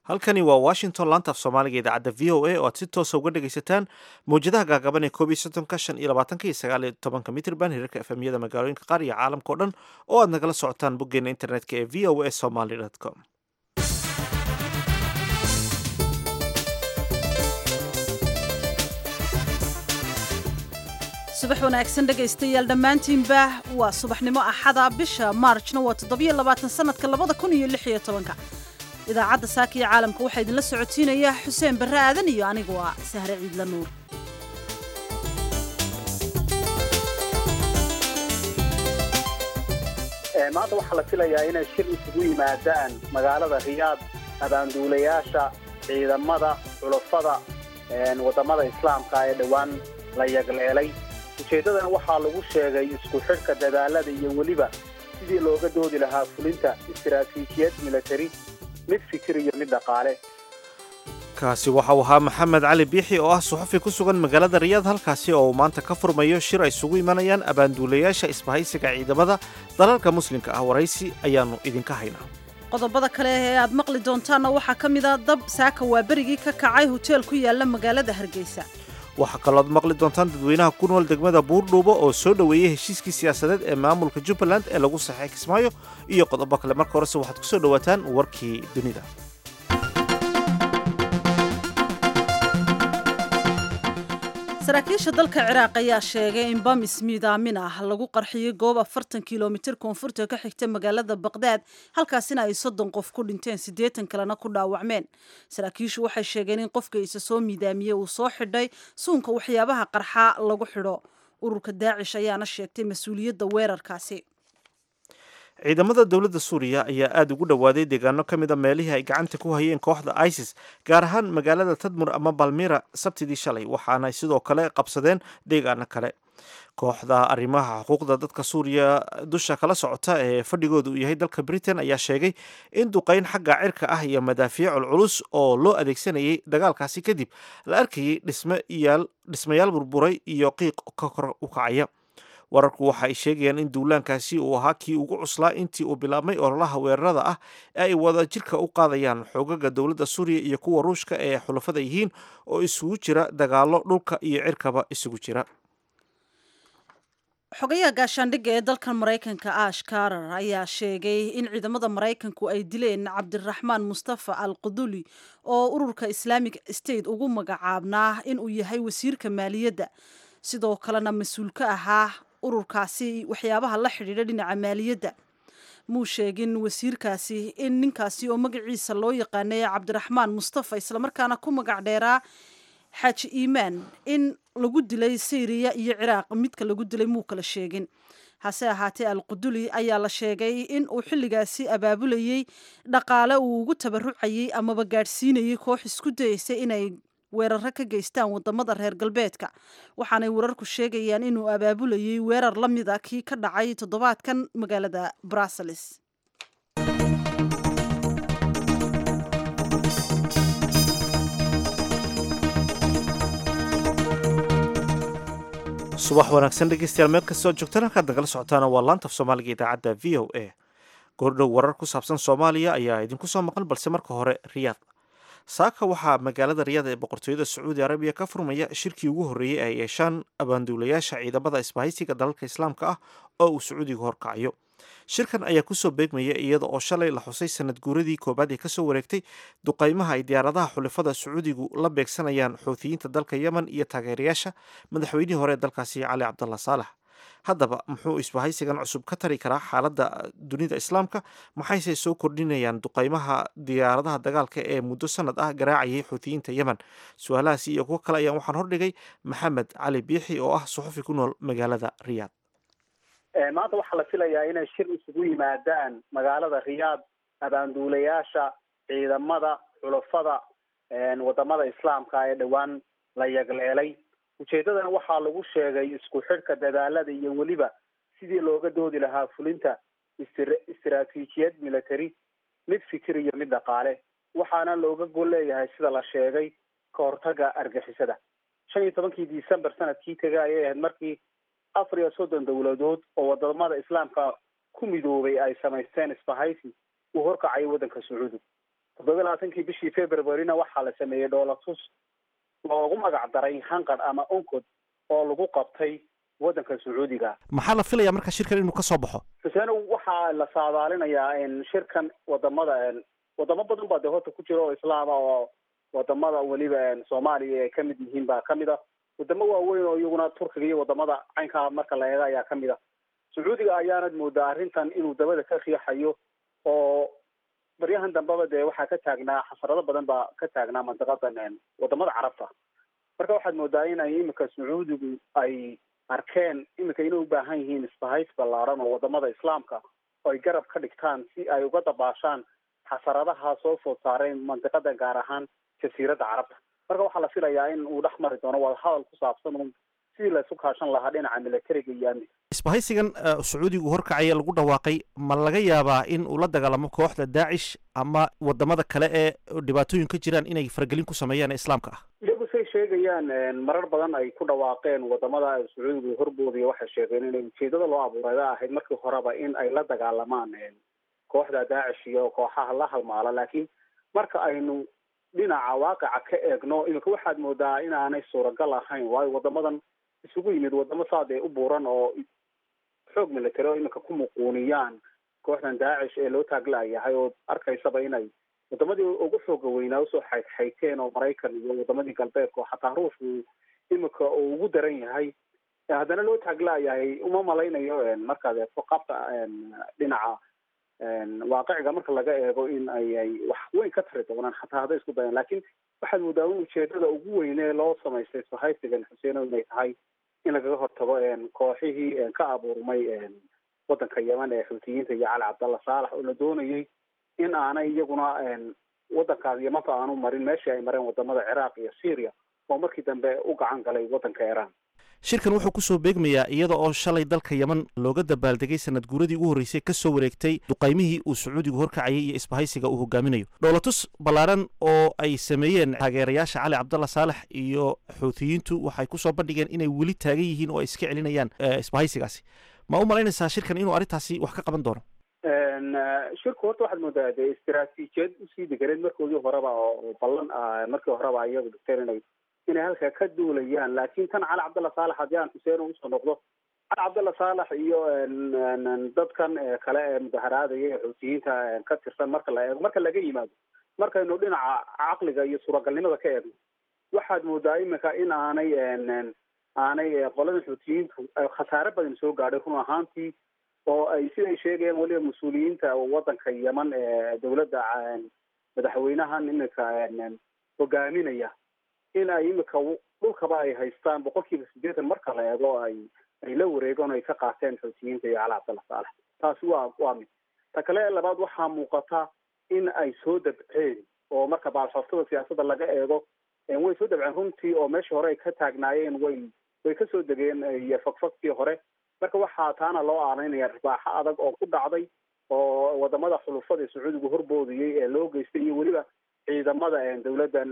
halkani waa washington laanta af soomaaliga idaacadda v o a oo aad si toosa uga dhegaysataan mawjadaha gaagaban ee koob iyo soddonka shan iyo labaatanka iyo sagaal iyo tobanka mitrban hirarka efemyada magaalooyinka qaar iyo caalamka o dhan oo aad nagala socotaan boggeena internetka ee v o a somaly com subax wanaagsan dhegaystayaal dhammaantiinba waa subaxnimo axada bisha maarjna waa toddobiyo labaatan sanadka labada kun iyo lix iyo tobanka idaacadda saaka iyo caalamka waxaa idinla socotiinaya xuseen barre aadan iyo anigu ah sahre ciidla nuur maanta waxaa la filayaa inay shir isugu yimaadaan magaalada riyaad abaanduulayaasha ciidamada xulafada wadamada islaamka ee dhowaan la yagleelay ujeeddadana waxaa lagu sheegay isku xidhka dadaalada iyo weliba sidii looga doodi lahaa fulinta istaraatiijiyad militari mid fikir iyo mid dhaqaale kaasi waxau ahaa maxamed cali biixi oo ah suxufi ku sugan magaalada riyaad halkaasi oo uu maanta ka furmayo shir ay isugu imanayaan abaanduulayaasha isbahaysiga ciidamada dalalka muslimka ah waraysi ayaannu idinka haynaa qodobada kale ee aad maqli doontaanna waxaa ka mid a dab saaka waa berigii ka kacay hoteel ku yaala magaalada hargeysa waxaa kalooad maqli doontaan dadweynaha ku nool degmada buurdhuubo oo soo dhoweeyey heshiiskii siyaasadeed ee maamulka jubbaland ee lagu saxay kismaayo iyo qodobo kale marka horese waxaad ku soo dhowaataan warkii dunida saraakiisha dalka ciraaq ayaa sheegay in bamis miidaamin ah lagu qarxiyey goob afartan kilomitir koonfurta ka xigta magaalada baqdaad halkaasina ay soddon qof ku dhinteen siddeetan kalena ku dhaawacmeen saraakiishu waxay sheegeen in qofka isa soo miidaamiyey uu soo xidhay suunka waxyaabaha qarxa lagu xidho ururka daacish ayaana sheegtay mas-uuliyadda weerarkaasi ciidamada dowladda suuriya ayaa aada ugu dhowaaday deegaano ka mid a meelihii ay gacanta ku hayeen kooxda isis gaar ahaan magaalada tadmur ama balmira sabtidii shalay waxaana sidoo kale qabsadeen deegaano kale kooxda arrimaha xuquuqda dadka suuriya dusha kala socota ee fadhigooda uu yahay dalka britain ayaa sheegay in duqayn xagga cirka ah iyo madaafiicul culus oo loo adeegsanayay dagaalkaasi kadib la arkayay dhismayaal burburay iyo qiiq ka kor u kacaya wararku waxa ay sheegayaan in duulaankaasi uu ahaa kii ugu cuslaa intii uu bilaabmay ololaha weerarada ah ee ay wada jirka u qaadayaan xoogaga dowladda suuriya iyo kuwa ruushka ee xulafada yihiin oo isugu jira dagaalo dhulka iyo cirkaba isugu jira xogayaha gaashaandhigga ee dalkan maraykanka ash karar ayaa sheegay in ciidamada maraykanku ay dileen cabdiraxmaan mustafa al quduli oo ururka islaamic state ugu magacaabnaa inuu yahay wasiirka maaliyadda sidoo kalena mas-uul ka ahaa ururkaasi waxyaabaha la xidhiidha dhinaca maaliyadda muu sheegin wasiirkaasi in ninkaasi oo magaciisa loo yaqaanay cabdiraxmaan mustafa islamarkaana ku magac dheeraa xaaji iimaan in lagu dilay syriya iyo ciraaq midka lagu dilay muu kala sheegin hase ahaatee al quduli ayaa la sheegay in uu xilligaasi abaabulayey dhaqaale uu ugu tabarucayey amaba gaadhsiinayay koox isku dayeysay inay weeraro ka geystaan wadamada reer galbeedka waxaanay wararku sheegayaan inuu abaabulayay weerar la mid a kii ka dhacay toddobaadkan magaalada brussels subax wanaagsan dhegeystayaal meel kastoo joogtaan halkaad nagala socotaana waa laantaf soomaaliga idaacadda v o a goordhow warar ku saabsan soomaaliya ayaa idinku soo maqan balse marka hore riyaad saaka waxaa magaalada riyaad ee boqortooyada sacuudi arabiya ka furmaya shirkii ugu horreeyey ay yeeshaan abaanduulayaasha ciidamada isbahaysiga dalalka islaamka ah oo uu sacuudiga horkacayo shirkan ayaa kusoo beegmaya iyada oo shalay la xusay sanad guuradii koobaad ee kasoo wareegtay duqaymaha ay diyaaradaha xulafada sacuudigu la beegsanayaan xuutiyiinta dalka yemen iyo taageerayaasha madaxweynihii hore ee dalkaasi cali cabdalla saalax haddaba muxuu isbahaysigan cusub ka tari karaa xaaladda dunida islaamka maxayse soo kordhinayaan duqaymaha diyaaradaha dagaalka ee muddo sanad ah garaacayay xuutiyiinta yemen su-aalahaasi iyo kuwo kale ayaan waxaan hordhigay maxamed cali biixi oo ah suxufi ku nool magaalada riyaad maanta waxaa la filayaa inay shir isugu yimaadaan magaalada riyaad abaanduulayaasha ciidamada xulafada wadamada islaamka ee dhowaan la yagleelay ujeeddadana waxaa lagu sheegay isku xidhka dadaalada iyo weliba sidii looga doodi lahaa fulinta istaraatiijiyad military mid fikir iyo mid dhaqaale waxaana looga gol leeyahay sida la sheegay ka hortaga argixisada shan iyo tobankii december sanadkii tegay ayay ahayd markii afar iyo soddon dowladood oo wadamada islaamka ku midoobay ay samaysteen isbahaysi uu horkacay waddanka sacuudi toddoba labaatankii bishii februaryna waxaa la sameeyey dhoolatus loogu magac daray hanqad ama oncod oo lagu qabtay waddanka sacuudiga maxaa la filayaa marka shirkan inuu ka soo baxo xuseeno waxaa la saadaalinayaa shirkan wadamada wadamo badan baa dee horta ku jira oo islaama oo wadamada weliba soomaaliya ay kamid yihiin baa kamid a wadamo waaweyn oo iyaguna turkiga iyo wadamada caynkaa marka la eega ayaa kamid a sacuudiga ayaanad moodaa arrintan inuu dabada ka riixayo oo baryahan dambeba dee waxaa ka taagnaa xasarado badan baa ka taagnaa mandiqadan wadamada carabta marka waxaad moodaa in ay imika sacuudigu ay arkeen imika inay u baahan yihiin isbahays ballaaran oo wadamada islaamka oo ay garab ka dhigtaan si ay uga dabaashaan xasaradaha soo food saareen mandiqadan gaar ahaan jasiiradda carabta marka waxaa la filayaa in uu dhex mari doono wadahadal ku saabsan un sidii laisu kaashan lahaa dhinaca militariga iyo amniga isbahaysigan sacuudigu horkacaya lagu dhawaaqay ma laga yaabaa in uu la dagaalamo kooxda daacish ama wadamada kale ee dhibaatooyin ka jiraan inay faragelin ku sameeyaan ee islaamka ah iyagu say sheegayaan marar badan ay ku dhawaaqeen wadamada sacuudigu horboodiya waxay sheegeen inay ujeedada loo abuurayda ahayd markii horeba in ay la dagaalamaan kooxda daacish iyo kooxaha la halmaala laakiin marka aynu dhinaca waaqica ka eegno imika waxaad moodaa inaanay suuragal ahayn waayo wadamadan isugu yimid wadamo saadee u buuran oo xoog military oo imika ku muquuniyaan kooxdan daacish ee loo taaglayahay oo arkaysaba inay wadamadii ugu xooga weynaa usoo xaydxayteen oo maraykan iyo wadamadii galbeedka oo xataa ruushku imika uu ugu daran yahay haddana loo taaglayahay uma malaynayo markaad eegto qabta dhinaca waaqiciga marka laga eego in ay ay wax weyn ka tari doonaan xataa hadday isku dayaan lakin waxaad moodaa in ujeedada ugu weynee loo samaystay isbahaysigan xuseeno inay tahay in lagaga hortago kooxihii ka abuurmay waddanka yeman ee xuutiyiinta iyo cali cabdalla saalax oo la doonayay in aanay iyaguna waddankaas yamanta aanu marin meeshii ay mareen wadamada ciraaq iyo syria oo markii dambe u gacan galay waddanka iran shirkan wuxuu kusoo beegmayaa iyada oo shalay dalka yeman looga dabaaldegay sanad guuradii ugu horreysay kasoo wareegtay duqaymihii uu sacuudigu horkacayay iyo isbahaysiga uu hogaaminayo dhoolatus ballaaran oo ay sameeyeen taageerayaasha cali cabdalla saalex iyo xuutiyiintu waxay kusoo bandhigeen inay weli taagan yihiin oo ay iska celinayaan isbahaysigaasi ma u malaynaysaa shirkan inuu arrintaasi wax ka qaban doono shirku horta waxaad moodaa dee istaraatiijiyad usii deganeed markoodii horeba oo ballan markii horeba iyagu dhigteen inay inay halkaa ka duulayaan laakin tan cali cabdalla saalax haddii aan xuseen usoo noqdo cali cabdalla saalax iyo dadkan kale ee mudaharaadaya ee xuutiyiinta ka tirsan marka la eego marka laga yimaado markaynu dhinaca caqliga iyo suuragalnimada ka eegno waxaad moodaa imika in aanay aanay qolada xuutiyiintu khasaare badan soo gaadhay run ahaantii oo ay siday sheegayaan weliba mas-uuliyiinta waddanka yeman ee dawladda madaxweynahan imika hogaaminaya in ay imika dhulkaba ay haystaan boqol kiiba sideetan marka la eego ay ay la wareegaan ay ka qaateen xuutiyiinta iyo cali cabdalla saalex taasi waa waa mid ta kale labaad waxaa muuqata in ay soo dabceen oo marka baalxooftada siyaasadda laga eego way soo dabceen runtii oo meeshii hore ay ka taagnaayeen way way kasoo degeen iyo fogfogtii hore marka waxaa taana loo aanaynaya ribaaxo adag oo ku dhacday oo wadamada xulufada ee sacuudigu horboodiyey ee loo geystay iyo weliba ciidamada dawladdan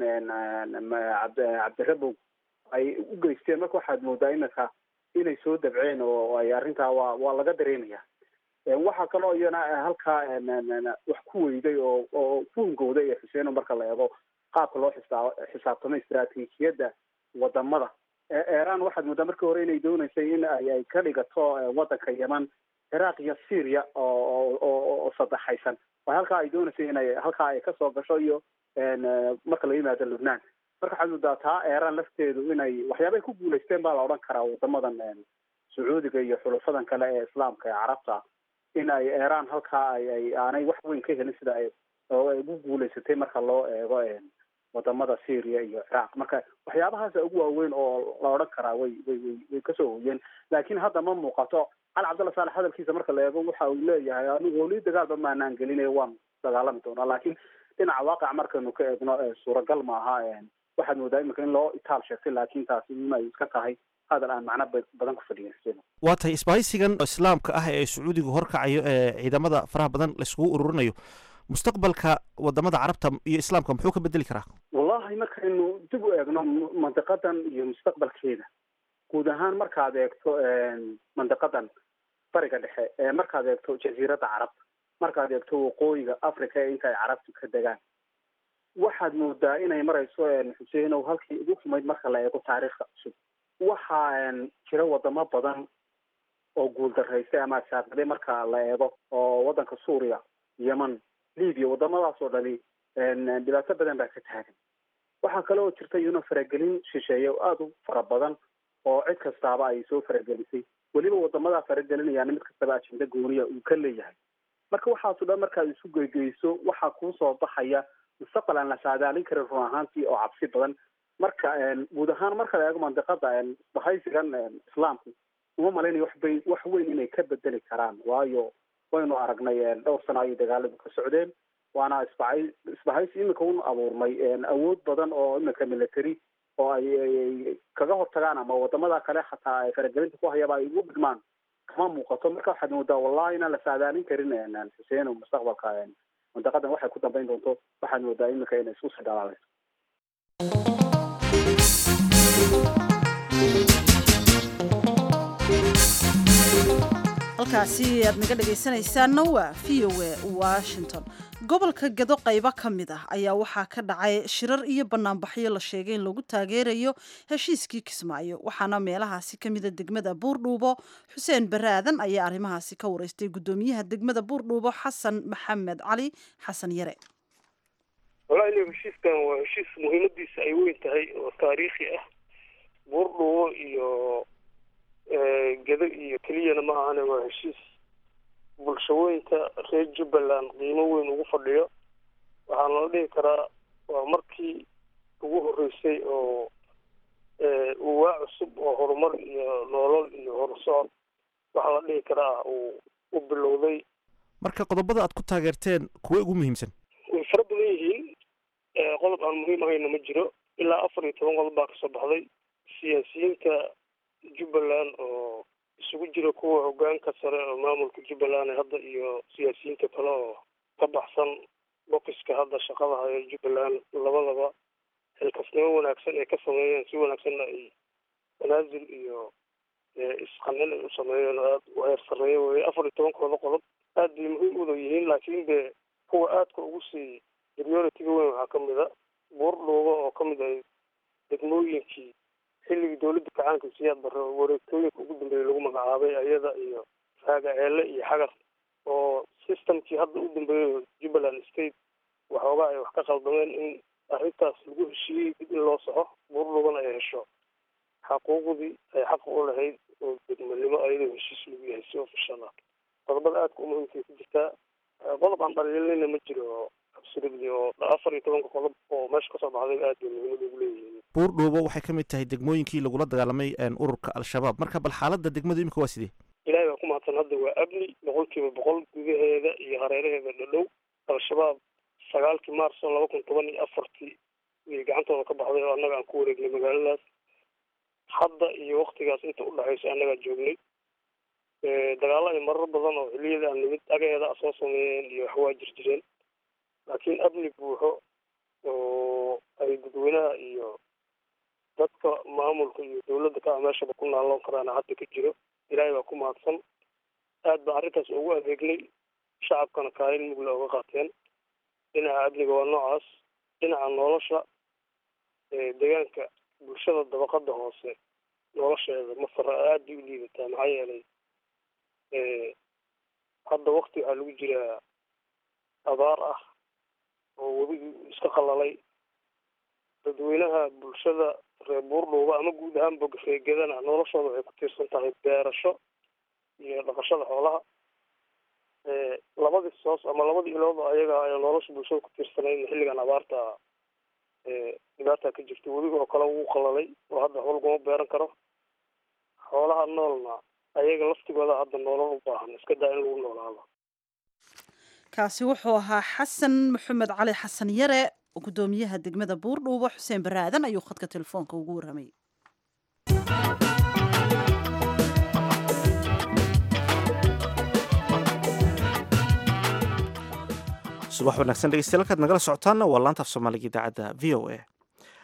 cabdirabow ay u geysteen marka waxaad moodaa imika inay soo dabceen oo ay arrintaa waa waa laga dareemaya waxaa kaloo iyana halkaa wax ku weyday oo oo ku hungowday ee xuseeno marka la eego qaabka loo xisaa xisaabtamo istaraatiijiyadda wadamada iran waxaad moodaa markii hore inay dooneysay in ay ay ka dhigato waddanka yeman ciraaq iyo syria oo oo saddexaysan oo halkaa ay dooneysay inay halkaa ay kasoo gasho iyo marka laga yimaado lubnaan marka waxaad moodaa taa iran lafteedu inay waxyaabay ku guulaysteen baa la odhan karaa wadamadan sacuudiga iyo xulufadan kale ee islaamka ee carabta in ay iran halkaa ay ay aanay wax weyn ka helin sida ay oo ay ugu guulaysatay marka loo eego wadamada syria iyo ciraaq marka waxyaabahaasa ugu waaweyn oo la odhan karaa way way way way kasoo hoyeen laakiin hadda ma muuqato cali cabdalla saalex hadalkiisa marka la eego waxa uu leeyahay anigu weli dagaalba maanaan gelinay waan dagaalami doonaa laakiin dhinaca waaqac markaynu ka eegno suuragal maaha waxaad moodaa imika in loo itaal sheegtay laakiin taasi in ay iska tahay hadal aan macno badan ku fadhiyin waa tahay isbahaysigan islaamka ah ee sacuudigu horkacayo ee ciidamada faraha badan laiskugu ururinayo mustaqbalka wadamada carabta iyo islaamka muxuu ka bedeli karaa wallahi markaynu dib u eegno mandiqadan iyo mustaqbalkeeda guud ahaan markaad eegto mandiqadan bariga dhexe markaad eegto jasiiradda carabta markaad eegto waqooyiga africa ee inta ay carabtu ka degaan waxaad moodaa inay marayso xuseen o halkii ugu xumayd marka la eego taariikhda cusub waxaa jira wadamo badan oo guuldaraystay ama saaqaday marka la eego oo waddanka suuriya yemen libya wadamadaas oo dhani dhibaato badan baa ka taagan waxaa kale oo jirta iyuna faragelin shisheeye oo aada u fara badan oo cid kastaaba ay soo faragelisay weliba wadamadaa faragelinayaan mid kastaba ajenda gooniya uu ka leeyahay marka waxaaso dhan markaad isu geygeyso waxaa kuusoo baxaya mustaqbal aan la saadaalin karin run ahaantii oo cabsi badan marka guud ahaan marka la eego mandiqada bahaysigan islaamku uma malaynayo waxbay wax weyn inay ka bedeli karaan waayo waynu aragnay dhowr sano ayay dagaaladu ka socdeen waana isbaay isbahaysi iminka un abuurmay awood badan oo iminka military oo ay kaga hortagaan ama wadamada kale xataa ay faragelinta ku hayaba ay ugu dhigmaan kama muuqato marka waxaad moodaa wallahi inaan la saadaalin karin xuseen mustaqbalka mandaqadan waxay ku dambeyn doonto waxaad moodaa iminka inay isku sii dhalaalayso halkaasi aad naga dhegaysanaysaanna waa v o a washington gobolka gado qaybo ka mid ah ayaa waxaa ka dhacay shirar iyo banaanbaxyo la sheegay in lagu taageerayo heshiiskii kismaayo waxaana meelahaasi ka mida degmada buurdhuubo xuseen bare aadan ayaa arrimahaasi ka wareystay guddoomiyaha degmada buurdhuubo xasan maxamed cali xasan yare walahi heshiiskan waa heshiis muhiimadiisa ay weyn tahay oo taariikhi ah buurdhuubo iyo gado iyo keliyana ma ahane waa heshiis bulshooyinka reer jubbaland qiimo weyn ugu fadhiyo waxaana la dhihi karaa waa markii ugu horreysay oo uwaa cusub oo horumar iyo noolol iyo horsocod waxaa la dhihi karaa uu u bilowday marka qodobada aad ku taageerteen kuwa ugu muhiimsan way fara badan yihiin qodob aan muhiim ahayna ma jiro ilaa afar iyo toban qodob baa kasoo baxday siyaasiyiinta jubbaland oo isugu jira kuwa hogaanka sare oo maamulka jubbaland hadda iyo siyaasiyiinta kale oo ka baxsan bokiska hadda shaqada haya jubbaland labadaba xilkasnimo wanaagsan ay ka sameeyeen si wanaagsanna ay manaasil iyo isqancin ay u sameeyeen oo aada u heer sarreeya weye afar iyo tobankooda qodob aad bay muhiim uda yihiin laakiin de kuwa aadka ugu sii prioritiga weyn waxaa ka mid a buurdhuuba oo ka mid ah degmooyinkii xilligii dawladda kacaanka siyaad barre wareegtooyinka ugu dambeeyay lagu magacaabay ayada iyo raaga ceele iyo xagar oo systemkii hadda u dambeeyo jubbaland state waxoogaa ay wax ka qaldameen in arrintaas lagu heshiiyey dib in loo soxo buurdhuubana ay hesho xaquuqdii ay xaqa u lahayd oo degmanimo ayadoo heshiis lagu yahay si ofishal ah qodobada aadka u muhiimkay ku jirtaa qodob aan dhaliilinayna ma jiro absolutely oo afar iyo tobanka qodob oo meesha kasoo baxday aad bay muhiimada ugu leeyihiin buurdhuubo waxay ka mid tahay degmooyinkii lagula dagaalamay ururka al-shabaab marka bal xaaladda degmadu imika waa sidee ilaahay baa ku mahadsan hadda waa amni boqol kiiba boqol gudaheeda iyo hareeraheeda dhadhow al-shabaab sagaalkii maarso laba kun toban iyo afartii way gacantooda ka baxday oo annaga aan ku wareegnay magaaladaas hadda iyo waktigaas inta udhexayso annagaa joognay dagaalo ay marar badan oo xiliyada aan nimid agaheeda a soo sameeyeen iyo wax waa jir jireen laakiin amni buuxo oo ay dadweynaha iyo dadka maamulka iyo dawladda ka ah meeshaba ku naalloon karaana hadda ka jiro ilaahay baa ku mahadsan aad baa arrintaas ugu adeegnay shacabkana kaalin mugla oga qaateen dhinaca amniga waa noocaas dhinaca nolosha deegaanka bulshada dabaqada hoose nolosheeda masara aad bay u liidataa maxaa yeelay hadda wakti waxaa lagu jiraa abaar ah oo webigii iska qalalay dadweynaha bulshada reer buurdhuuba ama guud ahaanba reegadana noloshooda waxay ku tiirsan tahay beerasho iyo dhaqashada xoolaha labadii soos ama labadii ilood ayaga ayaa nolosha bulshada ku tiirsanayn xilligan abaarta dhibaata ka jirta webiga oo kale wuu qalalay oo hadda waxba laguma beeran karo xoolaha noolna ayaga laftigooda hadda noolal u baahan iska daa in lagu noolaado kaasi wuxuu ahaa xasan maxamed cali xasan yare gudoomiyaha degmada buurdhuubo xuseen baraadan ayuu khadka telefoonka ugu warramay subax wanaagsan dhegeystayaal kaad nagala socotaana waa laanta af soomaaliga idaacadda v o a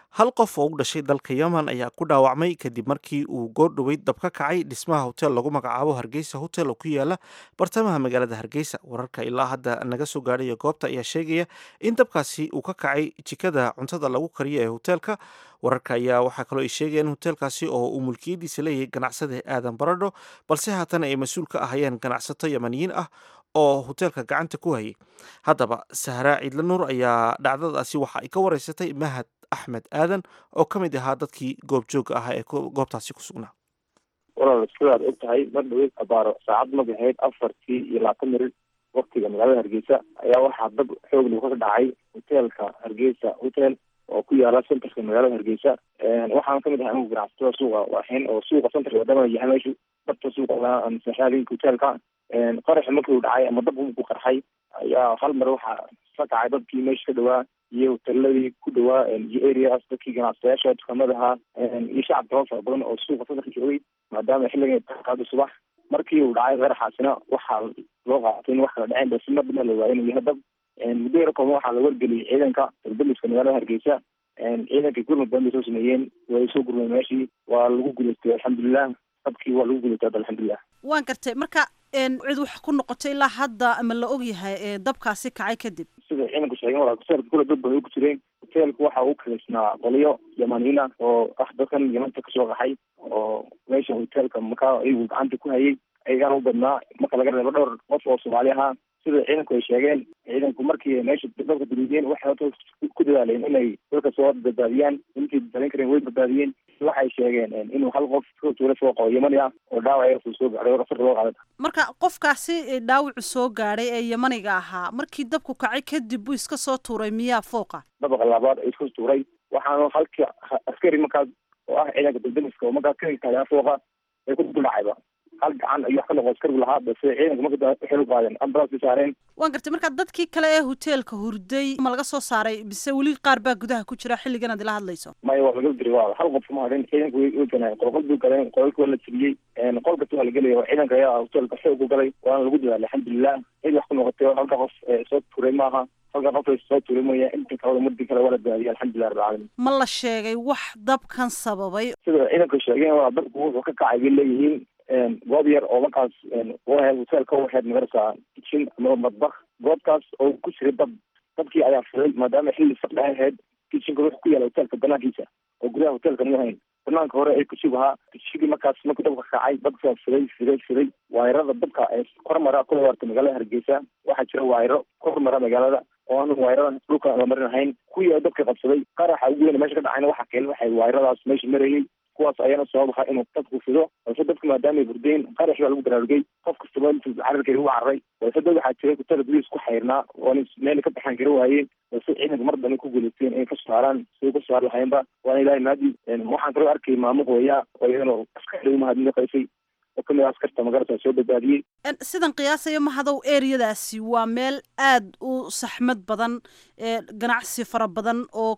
hal qof oo u dhashay dalka yemen ayaa ku dhaawacmay kadib markii uu goordhoweyd dab ka kacay dhismaha hotel lagu magacaabo hargeysa hotel oo ku yaala bartamaha magaalada hargeysa wararka ilaa hadda naga soo gaadhaya goobta ayaa sheegaya in dabkaasi uu ka kacay jikada cuntada lagu kariyo ee hoteelka wararka ayaa waxaa kaloo ay sheegaya in hoteelkaasi oo uu mulkiyadiisa leeyahay ganacsade aadan baradho balse haatan ay mas-uul ka ahayeen ganacsato yemaniyiin ah oo hoteelka gacanta ku hayay haddaba sahraa ciidla nuur ayaa dhacdadaasi waxa ay ka wareysatay mahad axmed aadan oo ka mid ahaa dadkii goobjooga ahaa ee goobtaasi ku sugnaa walaal sidaad og tahay mar dhaweyd abaaro saacad magahayd afartii iyo labaatan mirir waktiga magaalada hargeysa ayaa waxaa dab xoog lagu ka dhacay hoteelka hargeysa hotel oo ku yaala centerka magaalada hargeysa waxaan kamid ahay anigu ganacsatada suuqa waaxin oo suuqa centerka wadama yahay meeshu dabta suuqa saxaalinka hoteelka qaraxa markii uu dhacay ama dab ku qarxay ayaa hal mar waxaa ka kacay dadkii meesha ka dhawaa iyo hoteeladii ku dhawaa iyo areas dadkii ganacsadayaasha dukaamadaha iyo shacabka oo fara badan oo suuqa centerka joogay maadaama xilligan qaado subax markii uu dhacay qaraxaasina waxaa loo qaatay in wax kala dhaceen balse mar daba la waayay inuu yahay dab muddo yar kooban waxaa la wargeliyay ciidanka dalbaliska magaalada hargeysa ciidankay gurmud badan bay soo sameeyeen way soo gurmeen meeshii waa lagu guulaystay alxamdulilah dabkii waa lagu guulaystay hadda alxamdulilah waan gartay marka cid wax ku noqotay ilaa hadda ama la og yahay dabkaasi kacay kadib sida ciidanku sheegeen walaa hoteelka kula dad badan ku jireen hoteelku waxa uu kalaysnaa qolyo yamaniina oo ah dadkan yamanta kasoo qaxay oo meesha hoteelka markaa iyagu gacanta ku hayay ayagaan u badnaa marka laga reebo dhowr qof oo soomaali ahaa sida ciidanku ay sheegeen ciidanku markii meesha dadka duruudiyeen waxay hota ku dadaaleen inay dadka soo badbaadiyaan intii badbaadin kareen way badbaadiyeen waxay sheegeen inuu hal qof tuula soo qabo yamani ah oo dhaawac uu soo gaadhay asar loo qaaday marka qofkaasi dhaawacu soo gaadhay ee yamaniga ahaa markii dabku kacay kadib buu iska soo tuuray miyaa fooqa dabaqa labaad ay iska tuuray waxaana halkii askari markaas oo ah ciidanka daldaliska oo markaas ka taagaa fooqa ay ku duldhacayba hal gacan ayuu wax ka noqo askarigu lahaa balse ciidanka marka waxay u qaadeen ambulance bay saareen waan gartay marka dadkii kale ee hoteelka hurday ma laga soo saaray bise weli qaar baa gudaha ku jira xilligan aad ila hadlayso maya waa laga diray waa hal qof ma hadhin ciidanka way way ganaayen qolqol bay galeen qolalka waa la tiriyey qol kasta waa la gelaya oo ciidanka ayaa hoteelka xoog u galay waana lagu dadaalay alxamdulilah cid wax ku noqotay halka qof soo tuuray maaha halka qof soo tuuray mooya inta kalada muddi kale waa la daadiyay alxamdulilah rabbil caalamiin ma la sheegay wax dabkan sababay sida ciidanka sheegeen waa dabku wuxuu ka kacay bay leeyihiin goob yar oo markaas waheed hoteelka waheed magarasa kitchen ama madbak goobtaas oo ku jiray dab dabkii ayaa furay maadaama xilli saqdha ahayd kitchenka wuxuu ku yaala hoteelka banaankiisa oo gudaha hoteelka ma ahayn banaanka hore ay kusug ahaa kitchigii markaas markii dabka kacay dabkaa furay furay furay waayarada dabka ee kormara kula waarta magaalada hargeysa waxaa jira waayaro kormara magaalada oo aanu waayaradan dhulka la marin ahayn kuwii dabka qabsaday qaraxa ugu weyn meesha ka dhacayna waxaa keen waxay waayaradaas meesha marayay kuwaas ayaana sabab aha inuu dadku fido balse dadku maadaamay hurdeen qarax baa lagu baraarugay qof kastaba intuu cararkeeda ugu cararay balse dad waxaa jiray kutada boliis ku xayrnaa oona meel ka baxaan kara waayeen balse ciidanka mar dambe ku guulaysteen inay kasoo saaraan siday kasoo saar lahaynba waana ilaahay maadi waxaan kaloo arkay maamo hooyaa oo iyadana askari umahadnaqaysay oo kamid ah askarta magarasa soo badbaadiyey sidan qiyaasaya mahadow ereyadaasi waa meel aad u saxmad badan ganacsi fara badan oo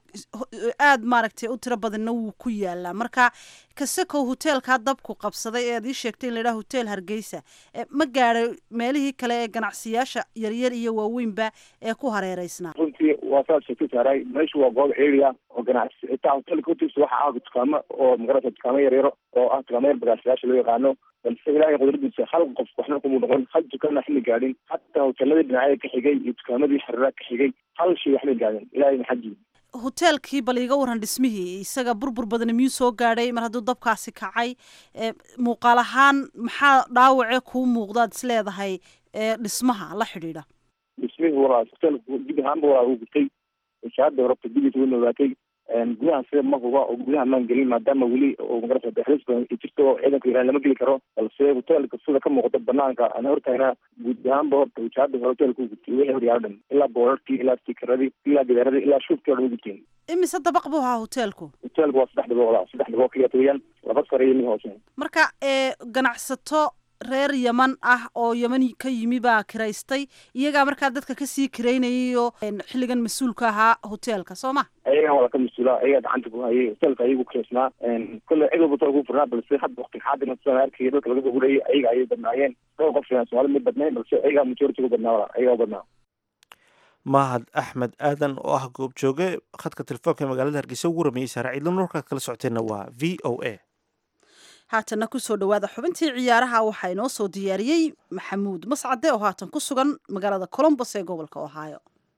aad maaragtay u tiro badanna wuu ku yaalaa marka kasekow hoteelkaa dabku qabsaday ee ad ii sheegtay in la yidhaha hotel hargeysa ma gaadhay meelihii kale ee ganacsiyyaasha yaryar iyo waaweynba ee ku hareereysnaa runtii waa saad sheegtay saaray meeshu waa goob area oo ganacsi xitaa hotelka hortiisa waxa ah dukaamo oo magarasa dukaamo yaryaro oo ah dukaamo yar bagaashayaasha loo yaqaano balse ilaahay qudradiisa hal qof waxna kumuu noqon hal dukaanna xilli gaadhin hataa hoteeladii dhinacyada ka xigay iyo dukaamadii xariraa ka xigay hal shay waxbay gaadhin ilaahay maxaji hoteelkii bal iiga waran dhismihii isaga burbur badani miyuu soo gaadhay mar hadduu dabkaasi kacay muuqaal ahaan maxaa dhaawacee kuu muuqdaad is leedahay dhismaha la xidhiidha dhismihii walaa hoteelka dib ahaanba walaa uu gutay shahaada horabta dibiisa way nogaatay gudaha sida ma huba oo gudaha maan gelin maadaama weli oo magarasa daxlis badan jirto oo ciidanka ilaan lama geli karo balse hoteelka sida ka muuqda banaanka aan hortaagna guud ahaanba horta wajaada hore hoteelka u gutay wixii hor yaala dhan ilaa boorarkii ilaa stikaradii ilaa gidaaradii ilaa shuubkii o dhan u guteen imise dabaq buu ahaa hoteelku hoteelku waa saddex dabooqda saddex dabooq kiyata weeyaan laba sare iyo mid hoose marka ganacsato reer yaman ah oo yaman ka yimi baa kiraystay iyagaa markaa dadka kasii kiraynayayo xilligan mas-uulka ahaa hoteelka soo ma ayagan waa ka mas-uula ayagaa gacanta ku hayay hoteelka ayagu kiraysnaa kole cid walba hotel ku furnaa balse hadda wakti xaadirna sidaan arkaya dadka laga soo gurayay ayaga ayay badnaayeen dhowr qof filan soomali mid badnayn balse ayagaa majority ku badnaa wala ayagaa u badnaa mahad axmed aadan oo ah goobjooge khadka telefoonka ee magaalada hargeysa ugu rameeyey saare ciidlan warkaad kala socoteenna waa v o a haatanna kusoo dhowaada xubintii ciyaaraha waxaa inoo soo diyaariyey maxamuud mascade oo haatan ku sugan magaalada colombos ee gobolka ohio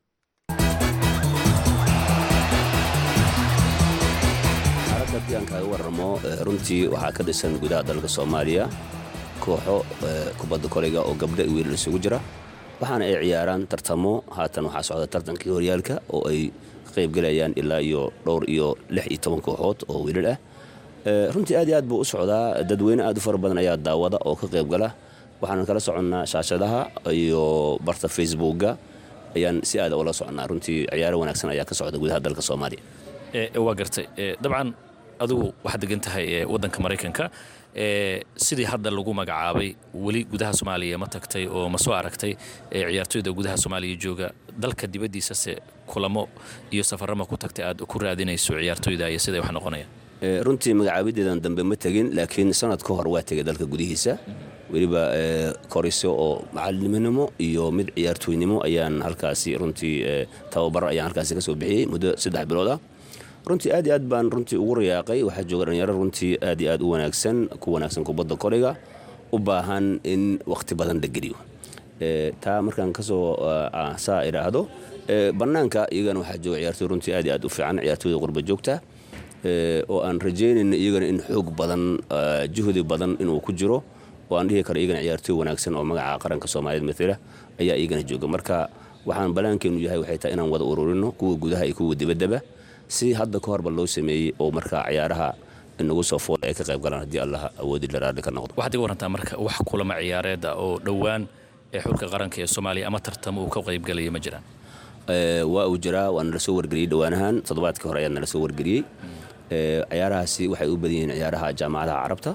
xaaladda haddii aan kaaga warramo runtii waxaa ka dhisan gudaha dalka soomaaliya kooxo kubadda koleyga oo gabdho iyo wiilal isugu jira waxaana ay ciyaaraan tartamo haatan waxaa socda tartankii horyaalka oo ay ka qaybgelayaan ilaa iyo dhowr iyo lix iyo toban kooxood oo wiilal ah runtii aad iyo aad buu u socdaa dadweyne aad u fara badan ayaa daawada oo ka qaybgala waxaanan kala soconnaa shaashadaha iyo barta facebookga ayaan si aada ula soconnaa runtii ciyaaro wanaagsan ayaa ka socda gudaha dalka soomaaliya waa gartay dabcan adigu waxaad degan tahay waddanka maraykanka sidii hadda lagu magacaabay weli gudaha soomaaliya ma tagtay oo ma soo aragtay ciyaartoyda gudaha soomaaliya jooga dalka dibaddiisase kulamo iyo safarama ku tagtay aad ku raadinayso ciyaartoyda iyo siday wax noqonayaan runtii magacaabideedan dambe ma tegin laakiin sanad ka hor waa tegay dalka gudihiisa weliba koriso oo macaliniminimo iyo mid ciyaartooynimo ayaan halkaasi runtii tababar ayaan halkaasi kasoo bixiyey muddo saddex bilood ah runtii aad iyo aad baan runtii ugu rayaaqay waxaa jooga dhalinyaro runtii aad iyo aad u wanaagsan ku wanaagsan kubadda koliga u baahan in wakhti badan la geliyo taa markaan kasoo saa idhaahdo bannaanka iyagana waxaa jooga ciyaartooy runtii aad iyo aad u fiican ciyaartooyda qurba joogta oo aan rajaynayno iyagana in xoog badan juhdi badan inuu ku jiro oo aan dhihi karo iyagana ciyaartooy wanaagsan oo magaca qaranka soomaaliyeed matala ayaa iyagana jooga marka waxaan ballaankeennu yahay waxay tahay inaan wada ururino kuwa gudaha iyo kuwa dibaddaba si hadda ka horba loo sameeyey oo markaa ciyaaraha inagu soo foola ay ka qayb galaan haddii allah awoodi la raalli ka noqdo waxaad iga warantaa marka wax kulama ciyaareeda oo dhowaan ee xulka qaranka ee soomaaliya ama tartamo uu ka qaybgelaya ma jiraan waa uu jiraa waa nala soo wargeliyey dhowaanahan toddobaadkii hore ayaa nala soo wargeliyey ciyaarahaasi waxay u badan yihiin ciyaaraha jaamacadaha carabta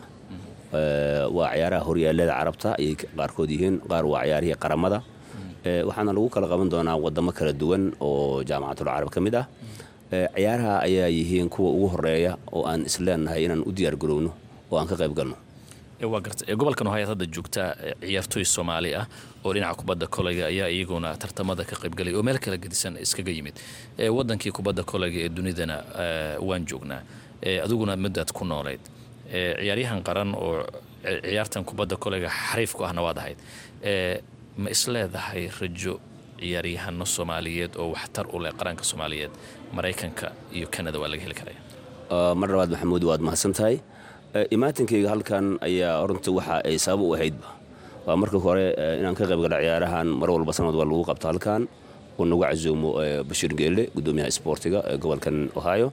waa ciyaaraha horyaalada carabta ayay qaarkood yihiin qaar waa ciyaarihii qaramada waxaana lagu kala qaban doonaa wadamo kala duwan oo jaamacatul carab ka mid ah ciyaaraha ayaa yihiin kuwa ugu horeeya oo aan isleenahay inaan u diyaar garowno oo aan ka qayb galno waa garta gobolkan ohayad hadda joogtaa ciyaartooy soomaali ah oo dhinaca kubadda koleyga ayaa iyaguna tartamada ka qaybgalay oo meel kala gedisan iskaga yimid wadankii kubadda koleyga ee dunidana waan joognaa adiguna middaad ku noolayd ciyaaryahan qaran oo ciyaartan kubadda koleyga xariif ku ahna waad ahayd ma isleedahay rajo ciyaaryahano soomaaliyeed oo waxtar u leh qaranka soomaaliyeed maraykanka iyo kanada waa laga heli karaya mar labaad maxamuud waad mahadsan tahay imaatinkayga halkan ayaa runtii waxa ay sabab u ahaydba waa marka hore inaan ka qayb gala ciyaarahan mar walba sanad waa lagu qabto halkan uu nagu casuumo bashiir geelle gudoomiyaha isboortiga ee gobolkan ohio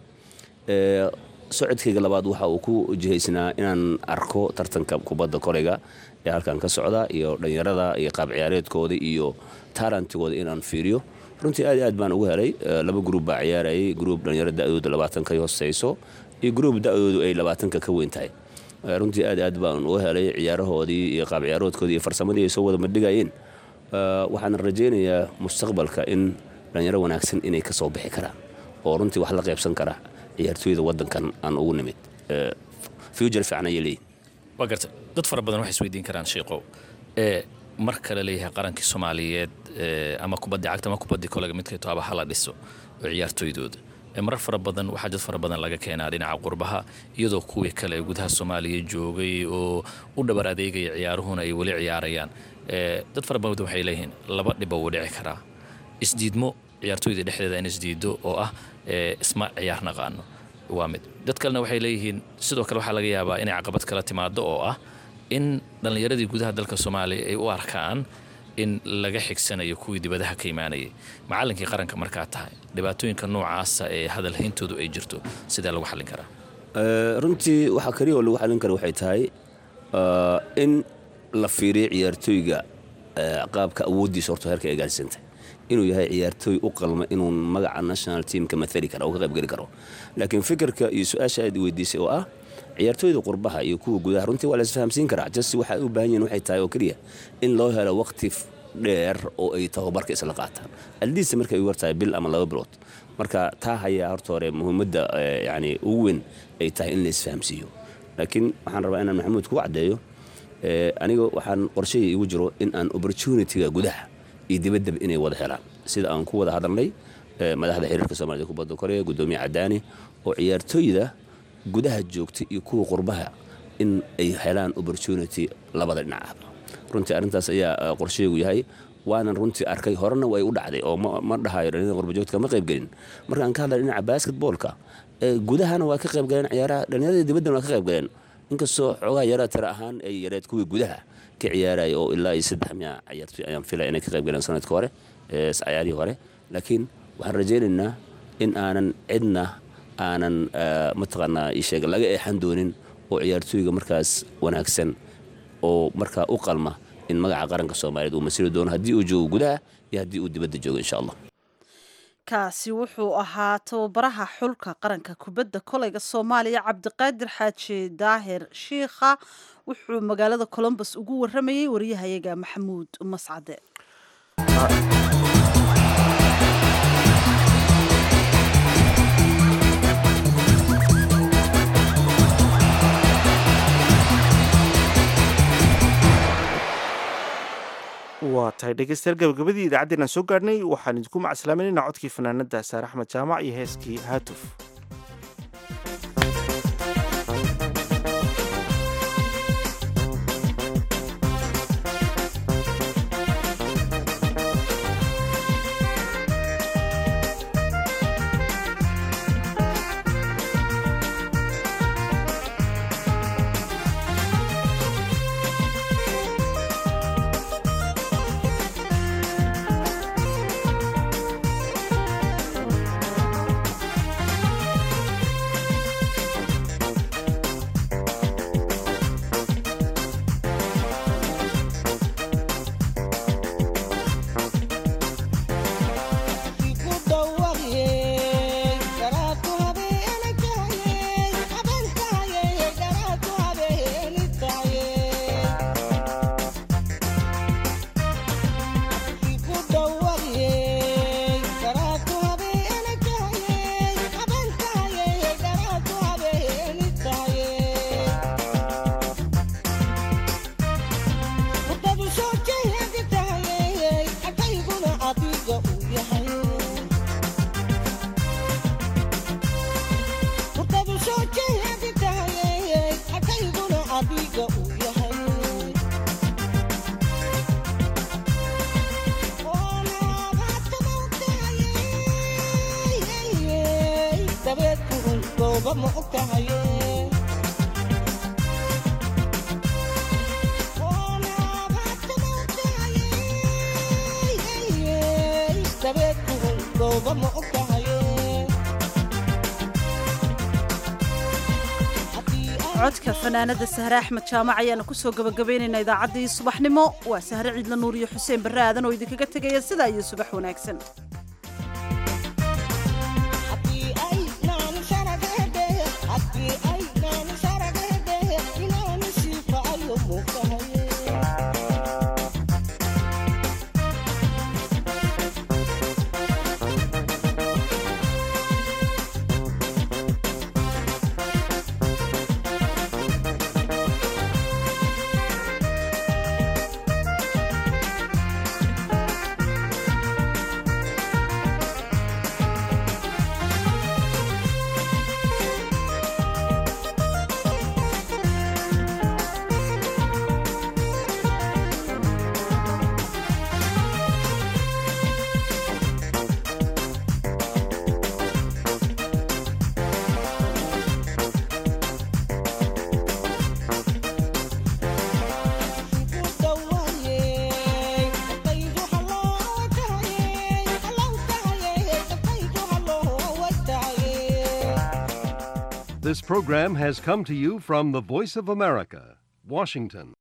socodkayga labaad waxa uu ku jihaysnaa inaan arko tartanka kubadda koleyga ee halkan ka socda iyo dhallinyarada iyo qaab ciyaareedkooda iyo taalantigooda inaan fiiriyo runtii aad iyo aad baan ugu helay laba gruub baa ciyaarayay gruub dhallinyaro da'dooda labaatanka ay hooseyso iyo gruub da'doodu ay labaatanka ka weyn tahay runtii aad aad baan uga helay ciyaarahoodii iyo qaab ciyaaroodkoodii iyo farsamadii ay soo wada madhigayeen waxaan rajaynayaa mustaqbalka in dhallinyaro wanaagsan inay ka soo bixi karaan oo runtii wax la qaybsan kara ciyaartooyda wadankan aan ugu nimid future fiican ayay leeyihin waa garta dad fara badan waxay isweydiin karaan sheeqow ee marka la leeyahay qarankii soomaaliyeed ama kubaddii cagta ama kubaddii kolega midkay toaba hala dhiso oo ciyaartooydooda marar fara badan waxaa jad fara badan laga keenaa dhinaca qurbaha iyadoo kuwii kale gudaha soomaaliya joogay oo u dhabar adeegaya ciyaaruhuna ay weli ciyaarayaan dad fara badan waxay leeyihiin laba dhiba wuu dhici karaa isdiidmo ciyaartooyda dhexdeeda in isdiido oo ah isma ciyaar naqaano waa mid dad kalena waxay leeyihiin sidoo kale waxaa laga yaabaa inay caqabad kala timaado oo ah in dhallinyaradii gudaha dalka soomaaliya ay u arkaan in laga xigsanayo kuwii dibadaha ka imaanayay macallinkii qaranka markaa tahay dhibaatooyinka noocaasa ee hadalhayntoodu ay jirto sidee lagu xallin karaa runtii waxaa kaliya oo lagu xallin kara waxay tahay in la fiiriyo ciyaartooyga qaabka awooddiisa horta heerka ay gaarsiisantay inuu yahay ciyaartooy u qalma inuu magaca national teamka maali kara oo ka qaybgeli karo laakiin fikirka iyo su-aasha aad weydiisay oo ah ciyaartooyda qurbaha iyo kuwa gudaha runtii waa la isfahamsiin karaa just waxay u baahan yihin waxay tahay oo keliya in loo helo waqti dheer oo ay tababarka isla qaataan aldiisa markay ugu hortahay bil ama laba bilood marka taa hayaa horta hore muhiimadda yani ugu weyn ay tahay in la isfahamsiiyo laakiin waxaan rabaa inaan maxamuud ku caddeeyo aniga waxaan qorshahii igu jiro in aan opportunitiga gudaha iyo dibaddaba inay wada helaan sida aan ku wada hadalnay madaxda xiriirka soomaalida kubadda koreya gudoomiye cadaani oo ciyaartooyda gudaha joogta iyo kuwa qurbaha in ay helaan opportunity labada dhinacaba runtii arrintaas ayaa qorsheegu yahay waanan runtii arkay horena way u dhacday oo ma dhahayo dhalinyada qurbajoogta ma qaybgelin markaan ka hadlay dhinaca basketboolka gudahana waa ka qaybgaleen ciyaaraha dhalinyarada dibaddana waa ka qaybgaleen inkastoo xoogaha yaraa tira ahaan ay yareed kuwii gudaha ka ciyaaraya oo ilaa iyo saddex miya ciyaartoy ayaan filaya inay ka qaybgaleen sanadka hore cayaarihii hore laakiin waxaan rajaynaynaa in aanan cidna aanan mataqaanaa isheeg laga eexan doonin oo ciyaartooyga markaas wanaagsan oo markaa u qalma in magaca qaranka soomaaliyeed uu masiri doono haddii uu joogo gudaha iyo haddii uu dibadda joogo insha allah kaasi wuxuu ahaa tababaraha xulka qaranka kubadda koleyga soomaaliya cabdiqaadir xaaji daahir shiikha wuxuu magaalada colombos ugu waramayey wariyahayaga maxamuud mascade waa tahay dhegeystayaal gabagabadii idaacaddeenaan soo gaadhnay waxaan idinku macaslaaminaynaa codkii fanaanada saare axmed jaamac iyo heeskii haatuf codka fanaanada sahre axmed jaamac ayaana kusoo gabagabaynaynaa idaacaddii subaxnimo waa sahre ciidla nuur iyo xuseen barre aadan oo idinkaga tegaya sidaa iyo subax wanaagsan This program has come to you from the Voice of America, Washington.